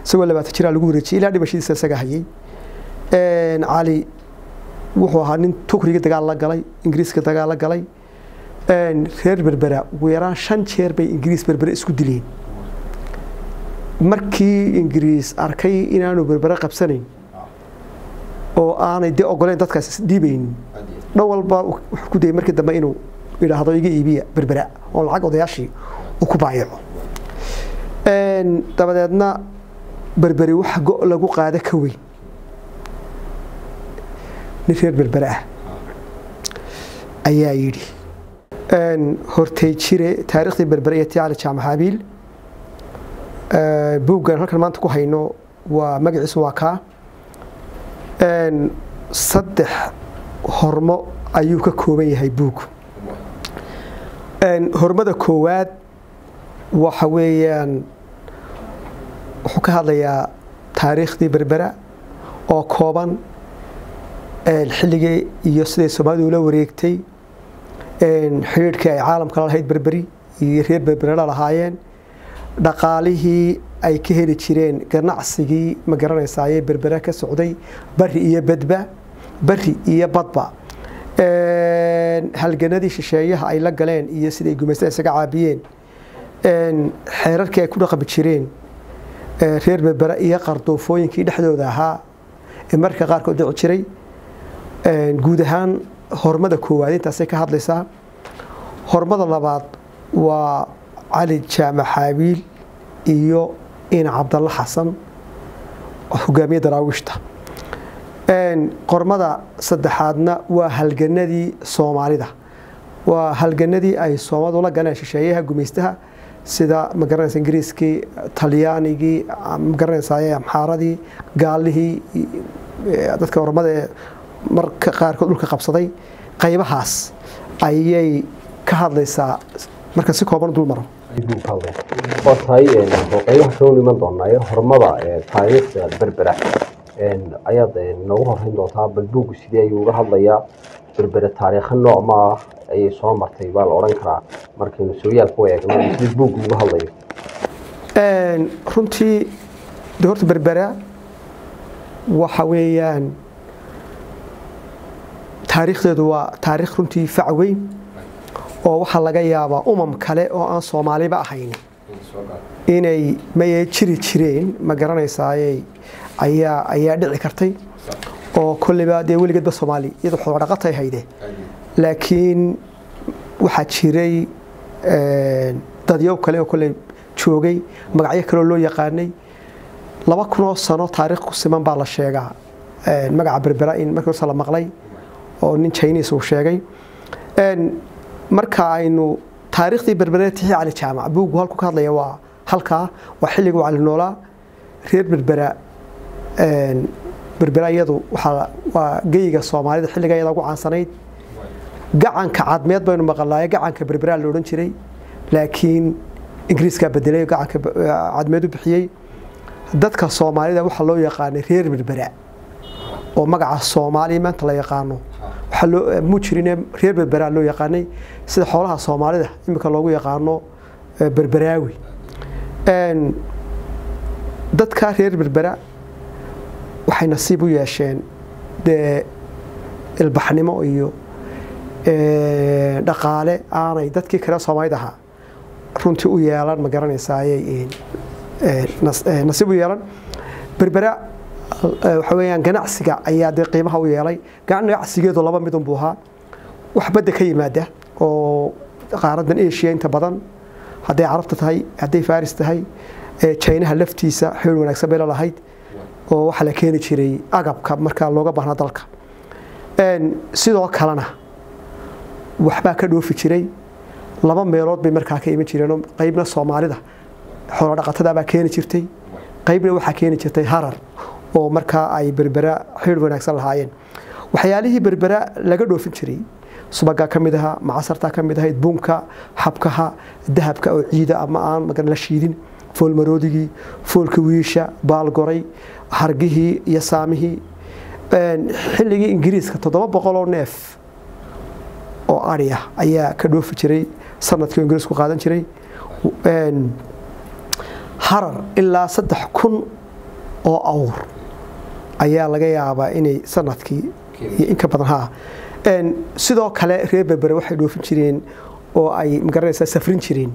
isagoo labaatan jiraa lagu wareejiyey ilaa dhimashadiisa isaga hayay cali wuxuu ahaa nin tukriga dagaal la galay ingiriiska dagaal la galay reer berbera ugu yaraan shan jeer bay ingiriis berbere isku dileen markii ingiriis arkay inaanu berbere qabsanayn oo aanay dee ogoleyn dadkaas isdhiibaynin dhan walba wuxuu ku dayay markii dambe inuu idhaahdo iga iibiya berbera oo lacag odayaashii uu ku baayaco dabadeedna berberi wax go lagu qaado ka weyn nin reer berbere ah ayaa yidhi hortay jire taariikhdii berbere iyo tii cali jaamac habiil buuggan halkan maanta ku hayno waa magaciisu waa kaa saddex hormo ayuu ka kooban yahay buug hormada koowaad waxa weeyaan wuxuu ka hadlayaa taariikhdii berbera oo kooban xilligii iyo siday soomaalidu ula wareegtay xidhiidhkii ay caalamka la lahayd berberi iyo reer berbere la lahaayeen dhaqaalihii ay ka heli jireen ganacsigii ma garanaysaaye berbere ka socday bari iyo badba bari iyo badba halganadii shisheeyaha ay la galeen iyo siday gumaysta isaga caabiyeen xeerarkii ay ku dhaqmi jireen reer berbere iyo qardoofooyinkii dhexdooda ahaa ee marka qaarkood dhici jiray guud ahaan hormada koowaad intaasay ka hadlaysaa hormada labaad waa cali jaamac xaabiil iyo ina cabdalla xasan hogaamiye daraawiishta qormada saddexaadna waa halganadii soomaalida waa halganadii ay soomaalidu la galeen shisheeyaha gumaystaha sida magaranaysa ingiriiskii talyaanigii magaranaysaay amxaaradii gaalihii dadka ormada ee marka qaarkood dhulka qabsaday qaybahaas ayay ka hadlaysaa marka si kooban dul maro waa tahay qaybaha kaloo iman doonaayo hormada taariikhda berbera ayaad noogu horeyn doontaa bal buuggu sidee ayuu uga hadlayaa berbere taariikha nooc ma ah ayay soo martay baa la odhan karaa markaynu sooyaalka u eegno sidii buuggu uga hadlayo runtii de horta berbera waxa weeyaan taariikhdeedu waa taariikh runtii fac weyn oo waxaa laga yaabaa umam kale oo aan soomaaliba ahayn inay maye jiri jireen ma garanaysaaye ayaa ayaa dhici kartay oo kolleyba dee weligeedba soomaali iyadu xoolodhaqatay hayde laakiin waxaa jiray dadyow kale oo kolley joogay magacyo kaleoo loo yaqaanay laba kunoo sano taariikh ku siman baa la sheegaa magaca berbera in markii horse la maqlay oo nin chinis uu sheegay marka aynu taariikhdii berbere tixii cali jaamac buuggu halku ka hadlaya waa halkaa waa xilliguu cali noolaa reer berbera berbera iyadu waa geyiga soomaalida xilliga iyada ugu caansanayd gacanka cadmeed baynu maqalnaaye gacanka berbera la odhan jiray laakiin ingiriiskaa bedelay gacanka cadmeed u bixiyey dadka soomaalida waxaa loo yaqaanay reer berbera oo magaca soomaaliya maanta la yaqaano mu jirine reer berbera loo yaqaanay sida xoolaha soomaalida iminka loogu yaqaano berberaawi dadka reer berbera waxay nasiib u yeesheen dee ilbaxnimo iyo dhaqaale aanay dadkii kale soomaalida ahaa runtii u yeelan ma garanaysaaye nasiib u yeelan berbera waxa weeyaan ganacsiga ayaa dee qiimaha u yeelay ganacsigeedu laba midun buu ahaa wax badda ka yimaada oo qaaradan asia inta badan hadday carabta tahay hadday faris tahay jinaha laftiisa xeel wanaagsan bay lalahayd oo waxaa la keeni jiray agabka markaa looga baahnaa dalka sidoo kalena waxbaa ka dhoofi jiray laba meelood bay markaa ka iman jireen qaybna soomaalida xoolodhaqatadabaa keeni jirtay qaybna waxaa keeni jirtay harar oo markaa ay berbera xidh wanaagsan lahaayeen waxyaalihii berbera laga dhoofin jiray subagaa ka mid ahaa macasartaa ka mid ahayd bunka xabkaha dahabka oo ciida ama aan magan la shiidin foolmaroodigii foolka wiisha baalgoray hargihii iyo saamihii xilligii ingiriiska toddoba boqol oo neef oo ari ah ayaa ka dhoofi jiray sanadkii oo ingiriisku qaadan jiray harar ilaa saddex kun oo awr ayaa laga yaabaa inay sanadkii iyo inka badan ha sidoo kale reer berbere waxay dhoofin jireen oo ay magaranaysaa safrin jireen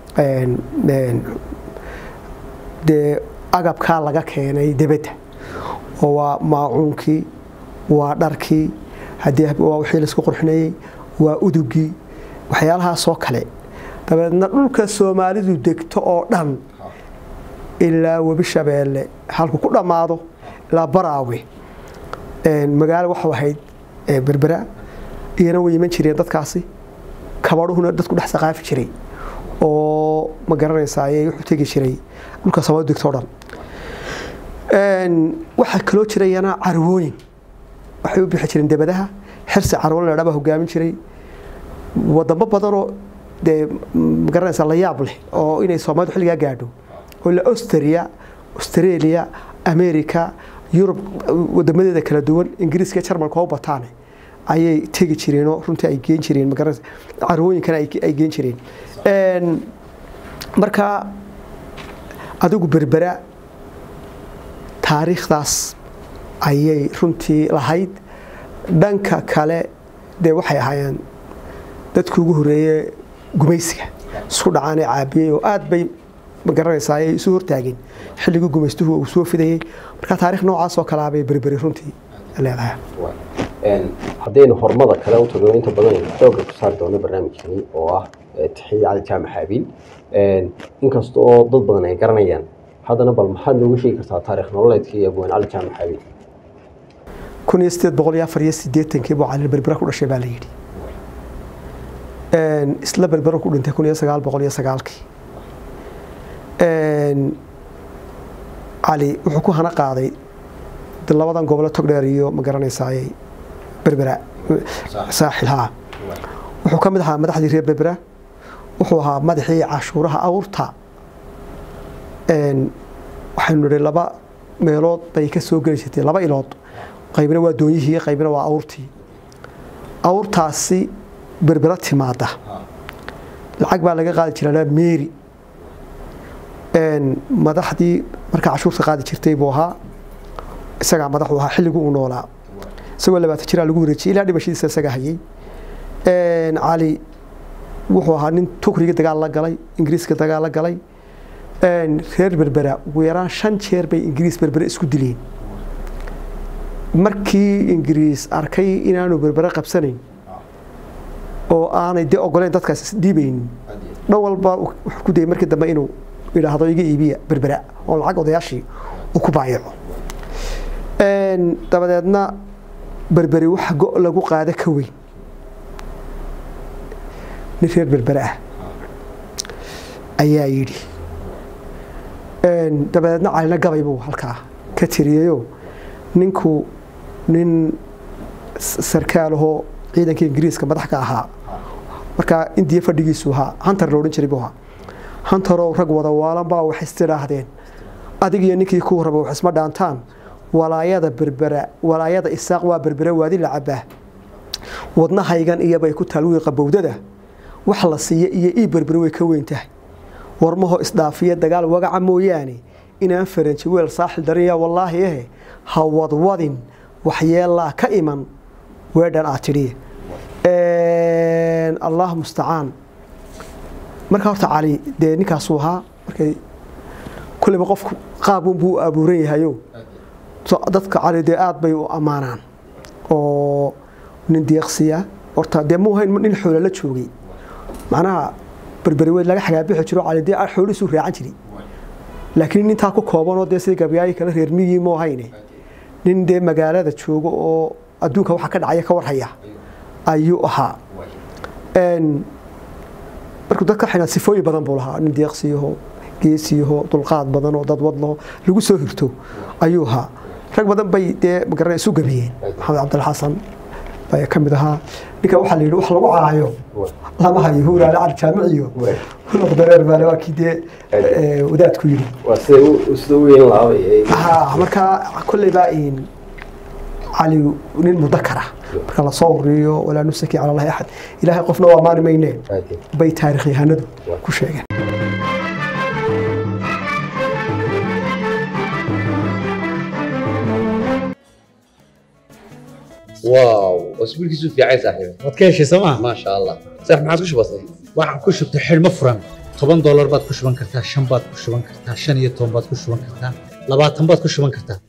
dee agabkaa laga keenay debedda oo waa maacuunkii waa dharkii haddii waa wixii laisku qurxinayey waa udugii waxyaalahaasoo kale dabeedna dhulka soomaalidu degto oo dhan ilaa webi shabeelle halku ku dhammaado ilaa baraawe magaalo waxau ahayd berbera iyana way iman jireen dadkaasi kabadhuhuna dadku dhex saqaafi jiray oo ma garanaysaay wuxuu tegi jiray dhulka soomaalidu degto o dhan waxaa kaloo jirayana carwooyin waxay u bixi jireen debadaha xirsi carwo la dhaa hogaamin jiray wadamo badanoo dee magaranaysa la yaab leh oo inay soomaalidu xilligaa gaadho oo ila austria australia america yurub wadamadeeda kala duwan ingiriiska jarmalka oo bataane ayay tegi jireenoo runtii ay geen jireen magaranaysa carwooyinkan ay geen jireen marka adigu berbera taariikhdaas ayay runtii lahayd dhanka kale dee waxay ahaayeen dadkii ugu horeeye gumaysiga isku dhacaanee caabiyey oo aad bay magaranaysaa ay isu hortaageen xilligii gumaystuhu uu soo fidayey marka taarikh noocaasoo kalea bay berberi runtii leedahay haddaynu hormada kale u tagno inta badan aynu xoogga ku saari doono barnaamijkani oo ah tixiye cali jaamac xaabiil inkasta oo dad badan ay garanayaan haddana bal maxaad nooga sheegi kartaa taarikh nololeedkii abwaan cali jaamac xaabiil kun iyo sideed boqol iyo afar iyo sideetankii buu cali berbera ku dhashay baa la yidhi isla berbera ku dhintay kun iyo sagaal boqol iyo sagaalkii cali wuxuu ku hana qaaday labadan gobole togdheer iyo ma garanaysaay berbera saaxil haa wuxuu ka mid ahaa madaxdii reer berbera wuxuu ahaa madaxii cashuuraha awrta waxaynu nidhi laba meelood bay ka soo geli jirtay laba ilood qaybna waa doonyihii qaybna waa awrtii awrtaasi berbera timaada lacag baa laga qaadi jiraa meeri madaxdii markaa cashuurta qaadi jirtay buu ahaa isagaa madaxu ahaa xilligii uu noolaa isagoo labaatan jiraa lagu wareejiyay ilaa dhimashadiisa isaga hayay cali wuxuu ahaa nin tukriga dagaal la galay ingiriiska dagaal la galay reer berbera ugu yaraan shan jeer bay ingiriis berbere isku dileen markii ingiriis arkay inaanu berbere qabsanayn oo aanay dee ogoleyn dadkaas isdhiibaynin dhan walba wuxuu ku dayay markii dambe inuu idhaahdo iga iibiya berbera oo lacag odayaashii uu ku baayaco dabadeedna berberi waxa go' lagu qaada ka weyn nin reer berbere ah ayaa yidhi dabadeedna calina gabay buu halkaa ka tiriyeyoo ninku nin sarkaalahoo ciidanka ingiriiska madax ka ahaa markaa indiya fadhigiisu ahaa hantar la odhan jiray buu ahaa hantarow rag wada waalan baa wax istidhaahdeen adig iyo ninkii kuu raba wax isma dhaantaan walaayada berbera walaayada isaaq waa berbera waadi la cabaa wadnahaygan iyobay ku taalwii qabowdada wax la siiya iyo ii berbere way ka weyn tahay warmaho isdhaafiya dagaal wagaca mooyaane inaan faranji weel saaxil darinyaa wallaahi ahe ha wadwadin waxyeelaa ka iman weedhan aad tidhi allah mustacaan markaa horta cali dee ninkaasuu ahaa markay kulleyba qofku qaabun buu abuuran yahayo dadka cali dee aad bay u ammaanaan oo nin deeqsiya horta dee muu hayn nin xoola la joogay macnaha berberi weyd laga xagaabixi jiro cali dee xoolihiisuu raacan jiray laakiin nintaa ku koobanoo dee sidii gabyaayi kale reer miyii moo hayne nin dee magaalada jooga oo adduunka waxa ka dhacaya ka warhaya ayuu ahaa markuu dadka xina sifooyin badan buu lahaa nin deeqsiyaho geesiyaho dulqaad badan oo dad wadlaho lagu soo hirto ayuu ahaa rag badan bay dee magaran isu gabiyeen maxamed cabdilxasan baa ka mid ahaa ninka waxaa la yidhi wax lagu caayo lama hayo huuraale cali jaamiciyo hulaq dareer baale waa kii dee wadaadku yidhi sida u yeelan lahaabay haa markaa kolley baa cali nin mudakara marka lasoo wariyo walaa nusaki cala allahi axad ilaahay qofna waa maani maynee bay taarikh yahanadu ku sheegeen واو اسبوع كيسو في عايز صاحبي waad ka heshay sooma ما شاء الله صح ما عادش بسيط waxaan ku shubtay xidhmo furan toban doolar baad ku shuban kartaa shan baad ku shuban kartaa shan iyo toban baad ku shuban kartaa labaatan baad ku shuban kartaa